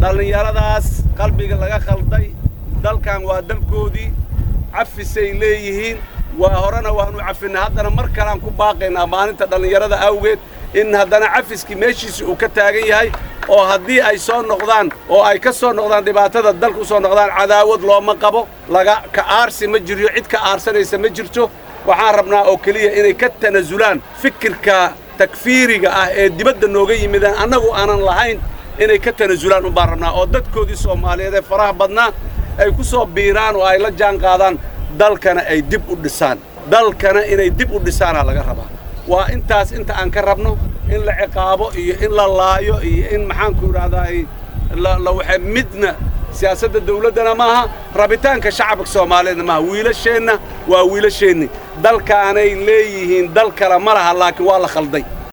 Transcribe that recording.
dhallinyaradaas qalbiga laga khalday dalkan waa dalkoodii cafisay leeyihiin waa horena waanu cafinay haddana mar kaleaan ku baaqaynaa maalinta dhallinyarada awgeed in haddana cafiskii meeshiisi uu ka taagan yahay oo haddii ay soo noqdaan oo ay ka soo noqdaan dhibaatada dalka u soo noqdaan cadaawad looma qabo laga ka aarsi ma jiryo cid ka aarsanaysa ma jirto waxaan rabnaa oo keliya inay ka tanasulaan fikirka takfiiriga ah ee dibadda nooga yimideen annagu aanan lahayn inay ka tanasulaan unbaan rabnaa oo dadkoodii soomaaliyeed ee faraha badnaa ay ku soo biiraan oo ay la jaan qaadaan dalkana ay dib u dhisaan dalkana inay dib u dhisaanaa laga rabaa waa intaas inta aan ka rabno in la ciqaabo iyo in la laayo iyo in maxaanku idhahdaa la waxa midna siyaasadda dawladdana maaha rabitaanka shacabka soomaaliyeedna maaha wiilasheenna waa wiilasheenni dalkaanay leeyihiin dal kale ma laha laakiin waa la khalday